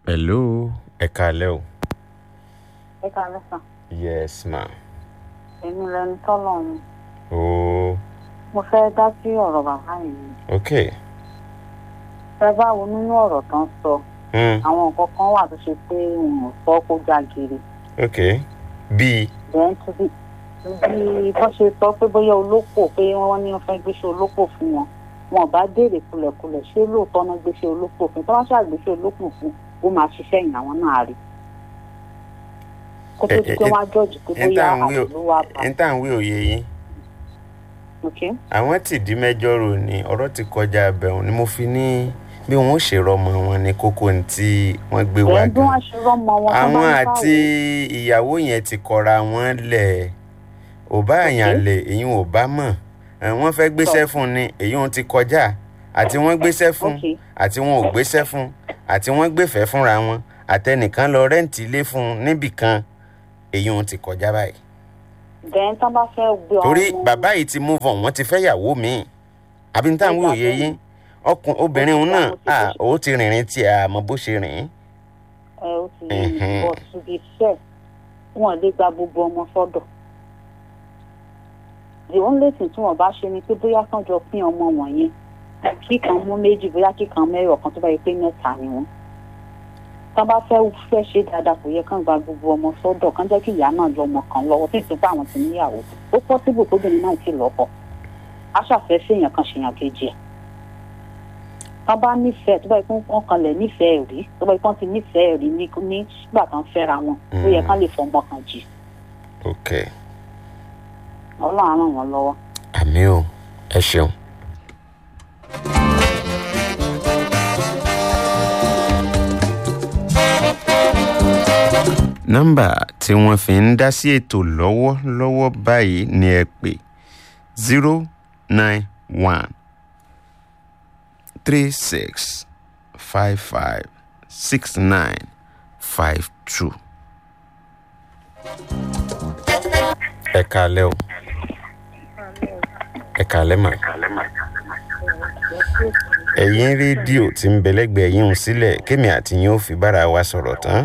hello ẹ kálẹ́ o. ẹ kàlẹ́ sàn yes ma. èmi lẹni tọ́lọ̀ ni ooo mo fẹ́ dá sí ọ̀rọ̀ bàbá yìí ok. fẹ́ bá wo nínú ọ̀rọ̀ tán sọ Mm, àwọn nǹkan kan wà tó ṣe pé wọn ò sọ kó já giri ok bíi then to be bí wọ́n ṣe sọ pé bóyá olópò pé wọ́n ní wọ́n fẹ́ gbéṣẹ́ olópò fún wọn wọn ò bá béèrè kulẹ̀kulẹ̀ ṣé lóòótọ́ náà gbéṣẹ́ olópò fún tí wọ́n ṣàgbéṣẹ́ olópò fún ó máa ṣiṣẹ́ ìyìn àwọn náà rí kó tó di pé wọ́n á jọ́ọ̀jì pé n bóyá tá à ń wí àwọn ló wà bá n tá à ń wí òye yín ok àwọn tìdí mẹ́jọ rò ní ọ̀rọ̀ ti kọjá abẹ́hùn ni mo fi ní bí wọn ó ṣe rọmọ wọn ní kókó ní tí wọ́n gbé wá ẹ̀ bí gan wọ́n ṣe rọ́mọ wọn tó bá àwọn ń àti báwo ìyàwó yẹn ti kọra wọn lẹ̀ ò bá àyàn lè èyí ò bá mọ̀ ẹ̀, wọ́n fẹ́ gbéṣẹ́ fún ni èyí ò ti kọjá àti wọ́n gbéṣẹ́ fún ok àti wọn ò gbéṣẹ́ fún àti wọ́n gbéfẹ́ fúnra wọn àtẹnìkan lọ rẹ́ǹtì ilé fún níbì kan èyí ò ti kọjá báyìí then tán bá fẹ́ gbé torí ọmọ- bàbá yìí ti move on wọ́n ti fẹ́ yàwó míì àbí ní táwọn òye yín ọkùn obìnrin òun náà à ó ti rìnrìn tí a mọ bó ṣe rìn ẹ ó ti yé mi Mhm. but to be fair wọn lè gba gbogbo ọmọ sọ́dọ̀ the only thing tí wọn bá ṣe ni pé bóyá kán jọ pín ọmọ wọ̀nyẹn kíkan mú méjì bóyá kíkan mẹ́rọ̀ kan tó bá yẹ pé mẹ́ta ni wọ́n tán bá fẹ́ fẹ́ ṣe dáadáa kò yẹ kán gba gbogbo ọmọ sọ́dọ̀ kán jẹ́ kí ìyá náà lọ́mọ kan lọ́wọ́ tí ìsìnkú àwọn ti níyàwó ó pọ́sibù kóbìnrin náà ti lọ́kọ aṣàfẹ́ séèyàn kan ṣèyàn kejì ẹ̀ tán bá nífẹ̀ẹ́ tó bá yẹ kó wọ́n kanlẹ̀ nífẹ̀ẹ́ rí tó bá yẹ kó wọ́n ti nífẹ̀ẹ́ rí ní nígbà tán fẹ́ra wọn ó yẹ kán lè fọmọ kan jì ok ọlọ́run á ràn wọ́n lọ́wọ́. àmì o ẹ ṣeun. nọ́mbà tí wọ́n fi ń dá sí ètò lọ́wọ́lọ́wọ́ báyìí ni ẹ pè zero nine one three six five five six nine five two. ẹ kálẹ́ o ẹ kálẹ́ mà. ẹ̀yin rédíò tí ń bẹ̀lẹ́gbẹ̀ẹ́ yín ń sílẹ̀ kémi àti yín ó fi bára wa sọ̀rọ̀ tán.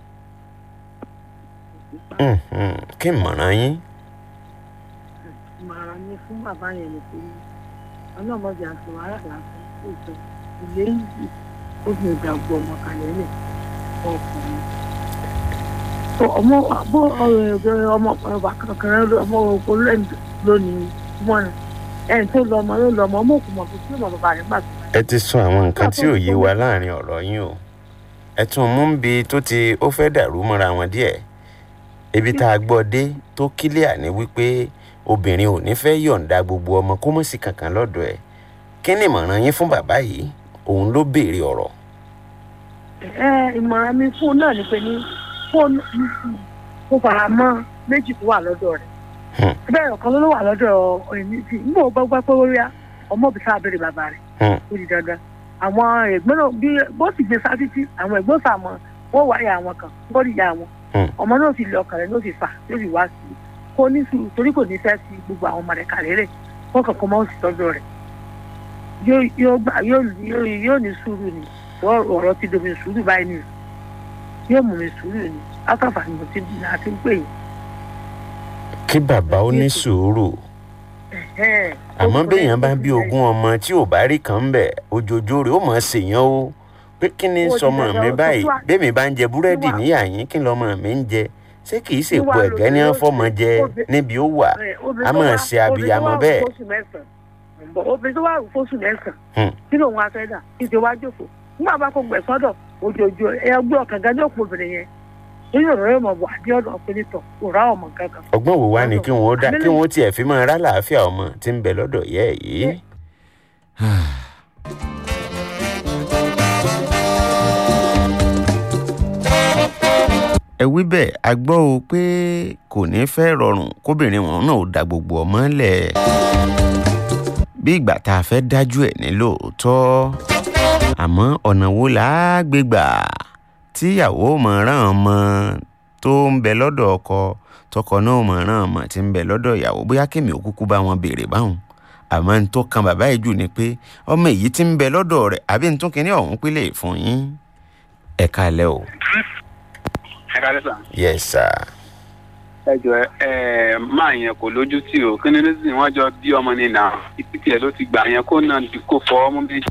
Mhm, kí n mọ̀ràn yín. ìmọ̀ràn mi fún bàbá yẹn ni pé ọlọ́mọdé àti wàhálà lásán kò jọ ilé yìí ó fi ìgbà gbọ́ ọmọ kalẹ̀ lẹ̀ ọkùnrin. tó ọmọ àbọ̀ ọ̀rọ̀ ọmọ ọba kankan ọmọ ogun lẹ́nu lónìí mọ́ ẹ̀ ẹ̀ tó lọ ọmọ yóò lọ ọmọ ọmọ òkú mọ̀ fún sí ọmọ bàbá rẹ̀ gbà tó. ẹ ti sọ àwọn nǹkan tí ò yé wa láàrin ọ̀rọ̀ yín o ẹ tún mú bí tó ti ó fẹ́ dàrú mọ́ra wọn díẹ̀ ibi tá a gbọ́ dé tó kílíà ní wípé obìnrin ò ní fẹ́ yọ̀ǹda gbogbo ọmọ kó mọ̀ sí kankan lọ́dọ̀ ẹ̀ kí ni ìmọ̀ràn yín fún bàbá yìí òun ló béèrè ọ̀rọ̀ ẹ ìmọ̀ràn mi fún un náà ni pé ní fóònù kó fara mọ́ méjì tó wà lọ́dọ̀ rẹ̀ Hmm. bẹ́ẹ̀ ọ̀kan ló wà lọ́dọ̀ ẹ̀mí sí nígbà ó gbọ́ pé ó rí ọmọ òbí sáà béèrè bàbá rẹ̀ Hmm. ó di dandan àwọn ẹ̀gbọ́n náà bí bó sì gbé sáà títí àwọn ẹ̀gbọ́n sàmọ́ wọ́n wáyé àwọn kan gbọ́dọ̀ ìyá wọn Hmm. ọmọ náà sì lé ọkàn rẹ̀ ló sì fà ló sì wá sí i kó ní sùúrù torí kò ní fẹ́ sí gbogbo àwọn ọmọ rẹ̀ kàlẹ́ rẹ̀ wọ́n kàn kó mọ́ sí tọ́jú rẹ̀ yóò yóò gbà yóò yóò yóò ní sùúrù ni ọ̀rọ̀ ọ̀rọ̀ ti domi sùúrù báyìí ni yóò mú mi sùúrù ni látàfà ni mo ti àti ń pè yín. kí bàbá ó ní sùúrù Ẹ̀hẹ́n. àmọ́ Ó béèyàn bá kúrẹ́, bí ó ogún ọmọ tí ò bá rí kan ń bẹ̀ ojoojó rẹ̀ ó mọ̀ ọ́ ṣèyàn o pé kí ni Ó di sọmọ dandan, mi ó tó báyìí wà- bẹ́ẹ̀mi bá ń jẹ búrẹ́dì wà- níyà yín kí lọ́mọ mi ń jẹ ṣé kì í ṣèpo wà ẹ̀gẹ́ ní lóde, wọ́n fọ́mọ jẹ obì- níbi ó wà ẹ̀, obìnrin a tó máa wà- ṣe obìnrin abiyamọ tó wà bẹ́ẹ̀. fóṣù mẹ́sàn-án. Ǹbọ̀, obìnrin tó wà fóṣù mẹ́sàn-án Hmm. kí lòun wá fẹ́ dà kí ti wá jókòó nígbà bá kó gbẹ̀ sọ́dọ̀ ojoojó ẹ gbé ọkàn gan ní òpó obìnrin yẹn nínú ọ̀rọ̀ yóò mọ̀ bọ̀ àdé ọ̀dọ̀ ọ̀pẹ̀lẹ̀tọ̀ kò rá ọmọ gangan. ọgbọ́n wo wá ni kí wọ́n dá kí Àbílẹ̀- wọ́n tiẹ̀ fi máa rá làáfíà ọmọ tí ń bẹ lọ́dọ̀ yẹ́ ẹ̀ yìí. ẹ wí bẹ́ẹ̀ a gbọ́ o pé kò ní fẹ́ rọrùn kóbìnrin wọn náà ò da gbogbo ọmọ lẹ̀ bí ìgbà tá a fẹ́ dájú ẹ̀ ní lóòótọ́ àmọ́ ọ̀nà wo là á gbé gbà tíyàwó mọ̀ràn ọmọ tó ń bẹ lọ́dọ̀ ọkọ tọkọ náà mọ̀ràn ọmọ tí ń bẹ lọ́dọ̀ ìyàwó bóyá kèmí ò kúkú bá wọn béèrè báwọn àmọ́ n tó kan bàbá yìí jù ni pé ọmọ èyí tí ń bẹ lọ́dọ̀ rẹ̀ àbí n tún kínní ọ̀hún pélé fún yín ẹ káalẹ́ o. ẹ ká lẹ́sà. yes sir. ẹ jọ ẹ máa yẹn kò lójú tì o kí ni nísìnyí wọn jọ bí ọmọ ní nà ìpí tiẹ̀ ló ti gbà yẹn kó náà di kó fọ ọmọ méjì.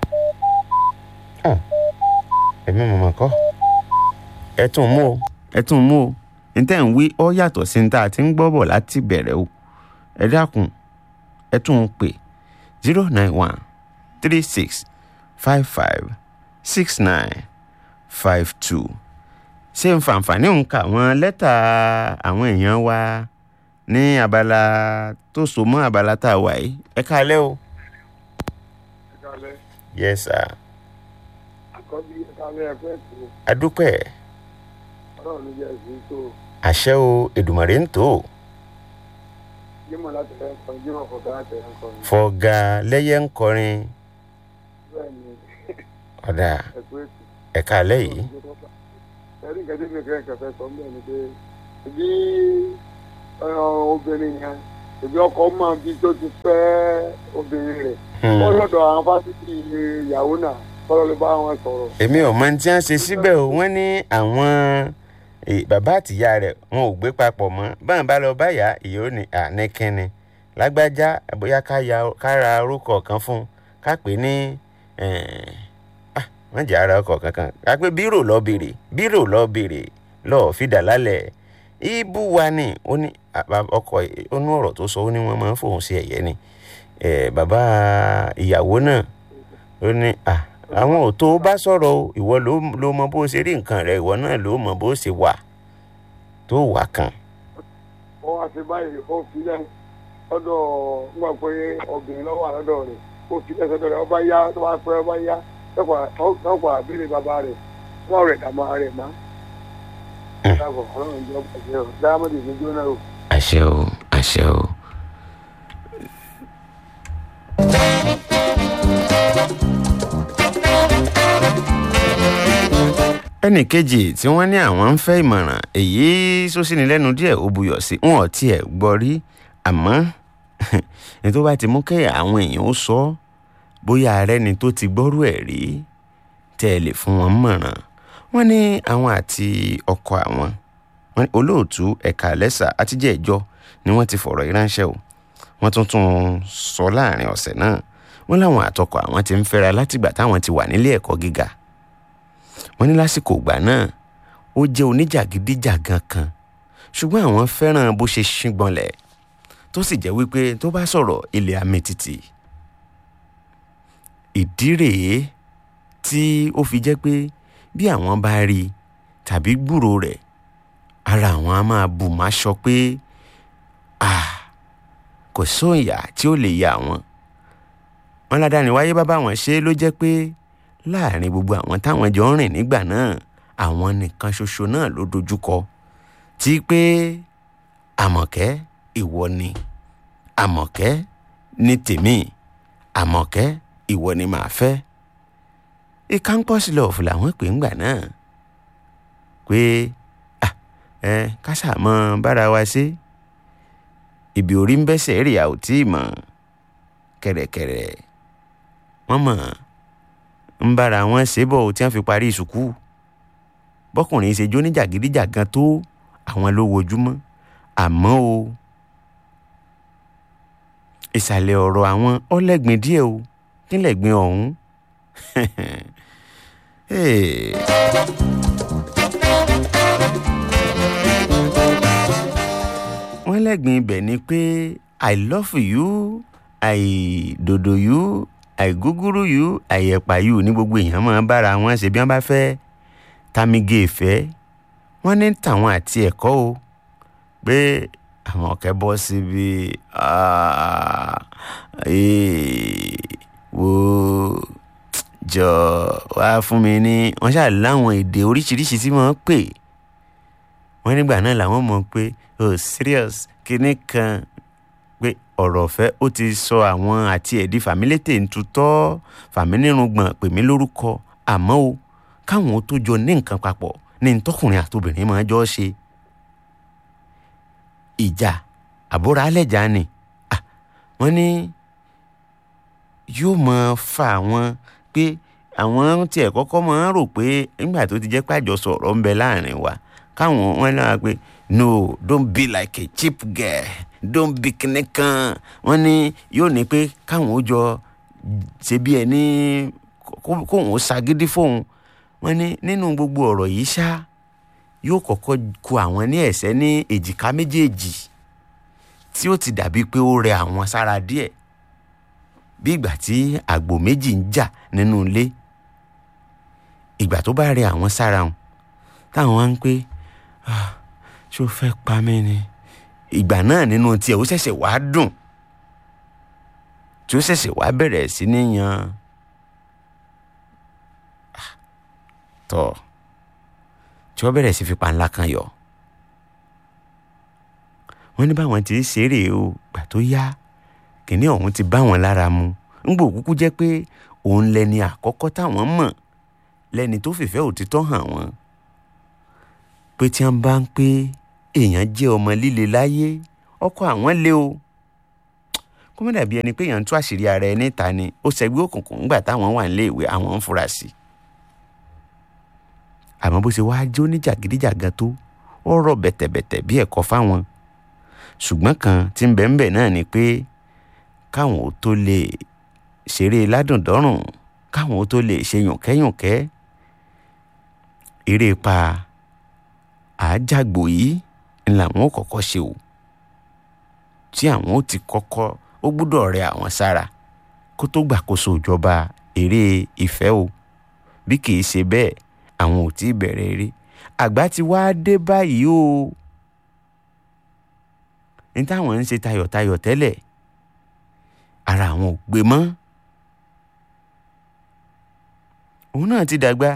ẹ̀mí mọ̀mọ́ kọ́. ẹ tún mú o. ẹ tún mú o. ní tẹ́ ń wí ọ yàtọ̀ sí ní tá a ti ń gbọ́ bọ̀ láti bẹ̀rẹ̀ o. ẹ dákun ẹ tún ń pè zero nine one three six five five six nine five two. ṣé n fàǹfààní ń ka àwọn lẹ́tà àwọn èèyàn wa ní abala tó so mọ́ abala tá a wà yìí ẹ káalẹ́ o. ìkàlẹ̀ yes sir. àkọ́bí ìkàlẹ̀ ẹ̀fẹ́ tó adúpẹ́ ọlọ́run ló jẹ́ ẹ̀sìn tó àṣẹ o èdùmàrè ń tò ó jímọ̀ láti ẹ̀ kọ́ jímọ̀ fọ̀gá láti ẹ̀ kọ́ ni fọ̀gà lẹ́yẹ ń kọrin bẹ́ẹ̀ ni ọ̀dà ẹ̀kú ètò ẹ̀ka alẹ́ yìí ẹ̀rí nǹkan tí mi kẹ́ ẹ̀kẹ́ fẹ́ sọ ń bẹ̀ ni pé ìbí obìnrin yẹn ìbí ọkọ mọ̀ bí tó ti fẹ́ obìnrin rẹ̀ Hmm. wọ́n lọ́dọ̀ àwọn fásitì ìyàwó náà kọ́lọ́ ló bá wọn sọ̀rọ̀ èmi ò mọ tí wọ́n ṣe síbẹ̀ o wọ́n ní àwọn eh, bàbá àtìyá rẹ̀ wọn ò gbé papọ̀ mọ́ báwọn bá lọ báyà ìyó ni àníkínni lágbájá bóyá ká ya- ká ra orúkọ kan fún un ká pè ní eh, ah, wọ́n jẹ́ ara ọkọ̀ kankan ká pé bírò lọ bèrè bírò lọ bèrè lọ́ọ́ fìdá lálẹ́ ibú wa ni ó ní àbá- ọkọ ó ní ọ̀rọ̀ tó sọ ó ní wọ́n máa ń fòun sí ẹ̀yẹ ni Eh, bàbá ìyàwó náà ó ní à àwọn ò tó bá sọ̀rọ̀ o ìwọ ló ló mọ bó ṣe rí nǹkan rẹ ìwọ náà ló mọ bó ṣe wà tó wà kan. wọ́n wá sí báyìí ó filẹ̀ lọ́dọ̀ nígbà pé obìnrin lọ́wọ́ àlọ́dọ̀ rẹ̀ ó filẹ̀ sọ́dọ̀ rẹ̀ ọba yá tó bá pẹ́ ọba yá lọ́pọ̀ àbílẹ̀ bàbá rẹ̀ wọ́n rẹ̀ dàmọ́ rẹ̀ má. dáàbò ọlọ́run jẹ́ ọ̀pọ̀ jẹ́ ọ̀ dáàmọ́dé ní jóná o. àṣẹ o àṣẹ o. ẹnì kejì tí wọ́n ní àwọn ń fẹ́ ìmọ̀ràn èyí sósìní lẹ́nu díẹ̀ ó buyọ̀ sí wọn ò tiẹ̀ gbọ́ rí àmọ́ ní tó bá ti mú kẹ́ àwọn èèyàn ó sọ ọ́ bóyá ààrẹ ni tó ti gbọ́rú ẹ̀ rí tẹ́ ẹ lè fún wọn mọ̀ràn wọ́n ní àwọn àti ọkọ àwọn wọ́n ní olóòtú ẹ̀ka lẹ́sà àtijọ́ ẹ̀jọ́ ni wọ́n ti fọ̀rọ̀ yìí ránṣẹ́ o wọ́n tún tún sọ láàrin ọ̀sẹ̀ náà wọ́n láwọn àtọkọ àwọn ti ń fẹ́ra látìgbà táwọn ti wà nílé ẹ̀kọ́ gíga wọ́n ní lásìkò ìgbà náà ó jẹ́ oníjàgídíjàgan kan ṣùgbọ́n àwọn fẹ́ràn bó ṣe ṣíngbọnlẹ̀ tó sì jẹ́ wípé tó bá sọ̀rọ̀ ilẹ̀ amẹ́tìtì ìdí rèé tí ó fi jẹ́ pé bí àwọn bá rí i tàbí gbúrò rẹ̀ ara àwọn á máa bù má sọ pé ah kò sóòyà tí ó lè ya àwọn wọn ládàáni wáyé bá báwọn ṣe ló jẹ́ pé láàrin gbogbo àwọn táwọn jọ ń rìn nígbà náà àwọn nìkan ṣoṣo náà ló dojúkọ tí pé àmọ̀kẹ́ ìwọ ni àmọ̀kẹ́ ní tèmi àmọ̀kẹ́ ìwọ ni màá fẹ́ ìkáńpọ̀sì lọ́ọ̀fù làwọn pè ń gbà náà pé ah ẹ kásà mọ bára wa ṣe ibi orí ń bẹ́sẹ̀ rí a ò tí ì mọ̀ kẹ̀rẹ̀kẹ̀rẹ̀ wọ́n mọ̀ ń bára wọn ṣe bọ̀ tí wọ́n fi parí ìsùkú bọ́kùnrin ṣe jó ní jàgídíjàgan tó àwọn ló wojúmọ́ àmọ́ o ìsàlẹ̀ ọ̀rọ̀ àwọn ọlẹ́gbin díẹ̀ o kílẹ̀gbin ọ̀hún Hey. wọ́n lẹ́gbin ibẹ̀ ni pé i love you i dodo you i gúgúrú you i ẹ̀pà you ní gbogbo èèyàn máa bára wọn ṣe bí wọ́n bá fẹ́ tamige ìfẹ́ wọ́n ní tàwọn àti ẹ̀kọ́ o pé àwọn ọ̀kẹ́ bọ́ síbi ah, eh, wo jọ wá fún mi ní wọ́n ṣáà láwọn èdè oríṣiríṣi tí wọ́n pè wọ́n nígbà náà làwọn mọ̀ pé oh serious kinní kan pé ọ̀rọ̀ ọ̀fẹ́ ó ti sọ àwọn àti ẹ̀dí fàmílétè ń tutọ́ fàmínírùngbọ̀n pè mí lórúkọ àmọ́ o káwọn ó tó jọ ní nǹkan papọ̀ ní ntọ́kùnrin àtobìnrin máa jọ ṣe ìjà àbúrò alẹ́jà ni Ah, wọ́n ní yóò máa fa àwọn pé àwọn tiẹ̀ kọ́kọ́ máa ń rò pé nígbà tó ti jẹ́ pàjọ sọ̀rọ̀ ń bẹ láàrin wa káwọn wọn náà pé no don't be like a cheap girl don't be kinní kan wọ́n ní yóò ní pé káwọn ó jọ ṣe bí ẹni kó- kóun ó ṣagídí fóun wọ́n ní nínú gbogbo ọ̀rọ̀ yìí ṣá yóò kọ́kọ́ ku àwọn ní ẹ̀sẹ̀ ní èjìká méjèèjì tí ó ti dàbí pé ó rẹ àwọn sára díẹ̀ bí ìgbà tí àgbò méjì ń jà nínú ilé ìgbà tó bá rẹ àwọn sára wọn táwọn wá ń pé "Ah, ṣó fẹ́ pa mí ni ìgbà náà nínú tiẹ̀ ó ṣẹ̀ṣẹ̀ wá dùn tí ó ṣẹ̀ṣẹ̀ wá bẹ̀rẹ̀ sí ní yan Ah, tọ̀ tí wọ́n bẹ̀rẹ̀ sí fi panla kan yọ wọ́n ní báwọn ti ń ṣeré o gbà tó yá kìnní ọ̀hún ti bá wọn lára mu ńgbò kúkú jẹ́ pé òun lẹni àkọ́kọ́ táwọn mọ̀ lẹni tó fìfẹ́ òtítọ́ hàn wọ́n pé tí wọ́n bá ń pé èèyàn jẹ́ ọmọ líle láyé ọkọ àwọn lé o kó má dàbí ẹni pé èèyàn ń tú àṣírí ara ẹni ta ni ó ṣẹgbẹ́ òkùnkùn ńgbà táwọn wà nílé ìwé àwọn ń fura sí i àmọ́ bó ṣe wáá jó ní jàgídíjàgan tó ó rọ̀ bẹ̀tẹ̀bẹ̀tẹ̀ bí ẹ̀kọ́ fáwọn ṣùgbọ́n kan tí ń bẹ ń bẹ náà ni pé káwọn ó tó lè ṣeré ládùndọ́rùn káwọn ó tó lè ṣe yùnkẹ́yùnkẹ́ eré pa àájàgbò yìí ń làwọn ó kọ́kọ́ ṣe o tí àwọn ó ti kọ́kọ́ ó gbúdọ̀ rẹ àwọn sára kó tó gbàkóso ìjọba eré ìfẹ́ o bí kì í ṣe bẹ́ẹ̀ àwọn ò tí ì bẹ̀rẹ̀ eré àgbà ti wá dé báyìí o ní táwọn ń ṣe tayọ̀tayọ̀ tẹ́lẹ̀ ara àwọn ò gbé mọ́ òun náà ti dàgbà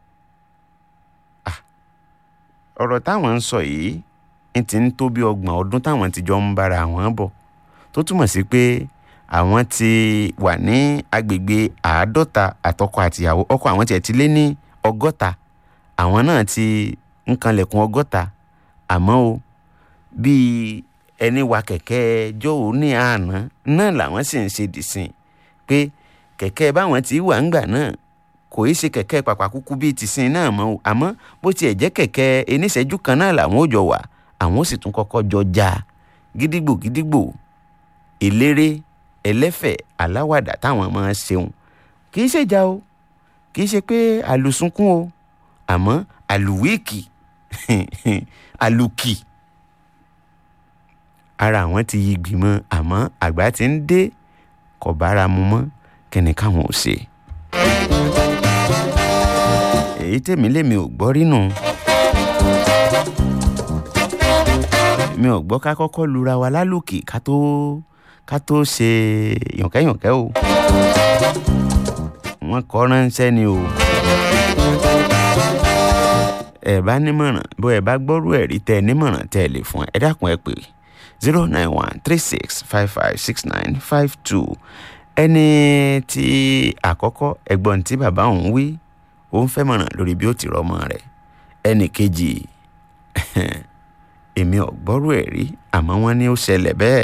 Ah, ọ̀rọ̀ táwọn ń sọ yìí ń ti ń tó bí ọgbọ̀n ọdún táwọn ti jọ ń bára àwọn bọ̀ tó túmọ̀ sí pé àwọn ti wà ní agbègbè àádọ́ta àtọkọ àtìyàwó ọkọ àwọn tiẹ̀ ti lé ní ọgọ́ta àwọn náà ti ń kanlẹ̀kùn ọgọ́ta àmọ́ o bíi ẹni wa kẹ̀kẹ́ jóò ní àná náà làwọn sì ń ṣe dìsìn pé kẹ̀kẹ́ báwọn ti wà ńgbà náà kò í ṣe kẹ̀kẹ́ pàpàkúkú bíi tìsín náà mọ́ o àmọ́ bó tiẹ̀ jẹ́ kẹ̀kẹ́ eníṣẹ́jú kan náà làwọn ò jọ wà àwọn ó sì tún kọ́kọ́ jọ já gídígbò gídígbò eléré ẹlẹ́fẹ̀ aláwàdà táwọn máa ń ṣeun kì í ṣèjà o kì í ṣe pé àlùsùnkún o àmọ́ àlùwíìkì àlùkì ara àwọn ti yí gbìmọ̀ àmọ́ àgbà ti ń dé kò bára mu mọ́ kẹ́ni káwọn ò ṣe. èyí tèmi lèmi ò gbọ́ rínú. mi ò gbọ́ ká kọ́kọ́ lura wa lálùkì ká tó ká tó ṣe yànkẹ́yànkẹ́ o. wọ́n kọ́ ránṣẹ́ ni o. ẹ bá nímọ̀ràn bó ẹ bá gbọ́rú ẹ̀rí tẹ nímọ̀ràn tẹ lè fún ẹ dákun ẹ pè zero nine one three six five five six nine five two ẹni tí àkọ́kọ́ ẹ̀gbọ́n tí bàbá òun wí ó ń fẹ́ mọ̀ràn lórí bí ó ti rọ́mọ rẹ̀ ẹnì kejì èmi ò gbọ́rú ẹ̀ rí àmọ́ wọ́n ní ó ṣẹlẹ̀ bẹ́ẹ̀.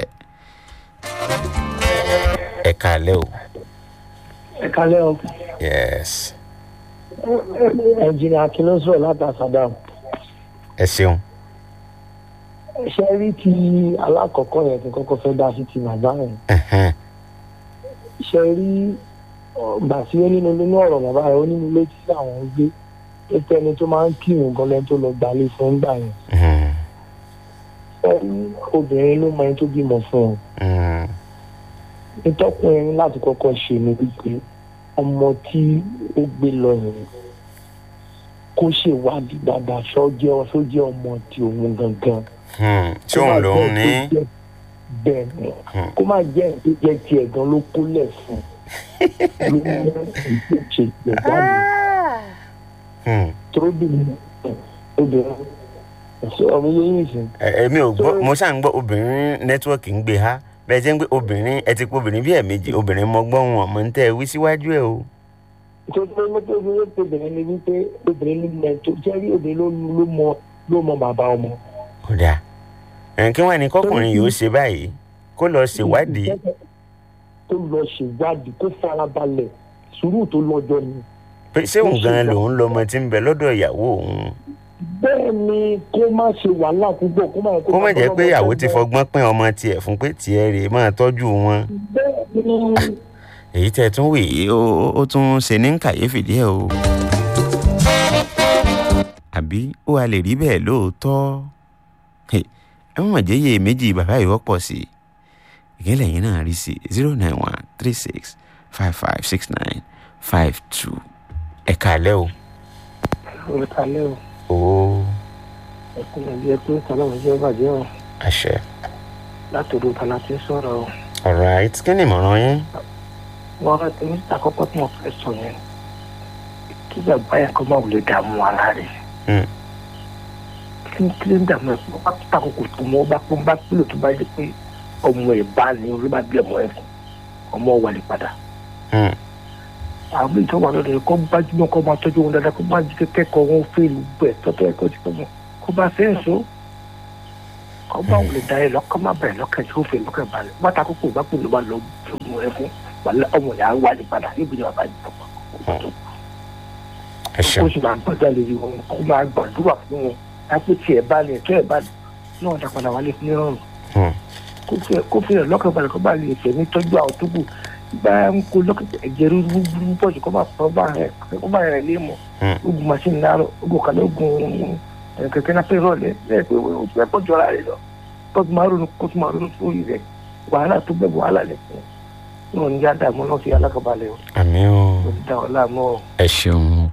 ẹ kálẹ́ o. ẹ kálẹ́ o yes ẹnjìnì akin ló sọ̀rọ̀ láti àsàdàm ẹ ṣeun. ṣe rí ti alákọ̀ọ́kọ́ yẹn tí kọ́kọ́ fẹ́ dá sí ti bàbá yẹn Ẹhẹ́n. ṣe rí gbà sí ó nínú nínú ọ̀rọ̀ bàbá rẹ̀ ó nínú ilé tí àwọn ń gbé ó tẹni tó máa ń kírun gan lẹ́ni tó lọ gbalé fún gbà yẹn Mhm. ṣe rí obìnrin ló mọ ẹni tó bímọ fún ọ Mhm. nítọ́kùnrin láti kọ́kọ́ ṣe ni wípé ọmọ tí ó gbé lọ yẹn kó ṣèwádìí dáadáa ṣọ́jẹ́ ṣọ́jẹ́ ọmọ tí òun gangan Hmm. tí òun lòun ní. bẹ́ẹ̀ ni Hmm. kó má jẹ́ ẹ̀ tó jẹ́ tiẹ̀ gan ló kólẹ̀ fún ló mú ìṣe ṣe ìjáde Hmm. tóbìnrin obìnrin ẹ̀sọ́ ọmọ yẹn yìí sìn Ẹ- èmi ò gbọ́ mo ṣáà ń gbọ́ obìnrin nẹ́tíwọ́ọ̀kì ń gbé ha bẹ́ẹ̀ jẹ́ ń gbé obìnrin ẹ ti pé obìnrin bí ẹ̀ẹ̀mejì obìnrin mọ gbọ́ wọn ọmọ ń tẹ́ ẹ wí síwájú ẹ o. nítorí pé mọ́tò obìnrin tó obìnrin ni wípé obìnrin ló mọ tó jẹ́ rí obìnrin ló ló mọ ló mọ bàbá ọmọ. kódà ẹ̀ kí wọ́n ní kọkùnrin yìí ó ṣe báyìí kó lọ ṣèwádìí. tó lọ ṣèwádìí kó farabalẹ̀ sùúrù tó lọ́jọ́ ni pé ṣé òun gan lòun lọmọ tí ń bẹ lọ́dọ̀ ìyàwó òun bẹ́ẹ̀ ni kó má ṣe wàhálà púpọ̀ kó má yẹ kó má jẹ́ pé ìyàwó ti fọgbọ́n pín ọmọ tiẹ̀ fún pé tiẹ̀ rèé máa tọ́jú wọn bẹ́ẹ̀ ni èyí tẹ́ ẹ tún wì í ó ó- ó tún ṣe ní kàyéfì díẹ̀ o àbí ó wà lè rí bẹ́ẹ̀ lóòótọ́ Hey, ẹ mọ̀ jẹ́ iye méjì bàbá yìí wọ́pọ̀ sí i ìkẹ́lẹ̀ yìí náà rí sí zero nine one three six five five six nine five two ẹ̀ka alẹ́ o. orúkọ alẹ́ o ó ẹkún ẹbí ẹkú ìtàlámù jẹ́ bàjẹ́ o àṣẹ. látòdò tàlà tí ń sọ̀rọ̀ o alright kí ni ìmọ̀ràn yín. wọ́n rẹ̀ tí níta àkọ́kọ́ tí mo fẹ́ sọ yẹn kí bàbá yẹn kọ́ máa wùlé dààmú ara rẹ̀ Hmm. kí n kí n dààmú ẹ̀ fún bá tó àkókò tó mọ́ bá pọ́n bá pílò tó bá dé pé ọmọ ẹ̀ bá ní orí bá bí ọmọ ẹ̀ fún ọmọ wà lè padà Hmm. àwọn ìjọ wà lọ́dọ̀ yẹn kọ́ gbájúmọ́ kọ́ máa tọ́jú wọn dáadáa kó má jí kẹ́kọ̀ọ́ wọn fèlú gbẹ̀ tọ́tọ́ ẹ̀kọ́ ti pẹ́ mọ́ kó bá fẹ́ ń so kọ́ bá wùlé da ẹ lọ́kọ́ má bẹ̀rẹ̀ lọ́kàn tí ó fẹ́ lọ́kàn balẹ̀ wọ́n ta kókò bá pè ló bá lọ ọmọ ẹ̀ fún wàlẹ́ ọmọ yà á wà lè padà níbi ìjọba bá yìí tọ́pọ̀ ẹ kó ṣeun sì máa gbọ́dọ̀ lè rí wọn kó máa gbàdúrà fún wọn lápò tí ẹ bá lè tó ẹ bá lè náà dá padà wálé fún nírọ̀rùn Hmm. kó fi kó fi rẹ̀ lọ́kàn balẹ̀ kó bá lè fẹ̀ ní tọ́jú àwọn tó kù bá ń kó lọ́kàn ẹ̀jẹ̀ rú burú pọ̀ jù kó bá fọ́ bá rẹ̀ kó bá rẹ̀ lé mọ̀ Hmm. ogun machine láàárọ̀ ogun kan ogun ẹ̀, kẹ̀kẹ́ náà fẹ́ rọ̀lẹ́ lẹ́yìn pé o fẹ́ pọ̀ jọra rẹ̀ lọ kó tó máa ronú kó tó máa ronú sórí rẹ̀ wàhálà tó bẹ̀ wàhálà lẹ̀ fún un náà ní yá dààmú náà fi alákọ̀ọ́balẹ̀ o àmì o kò ní dá ọ láàmú o. ẹ ṣeun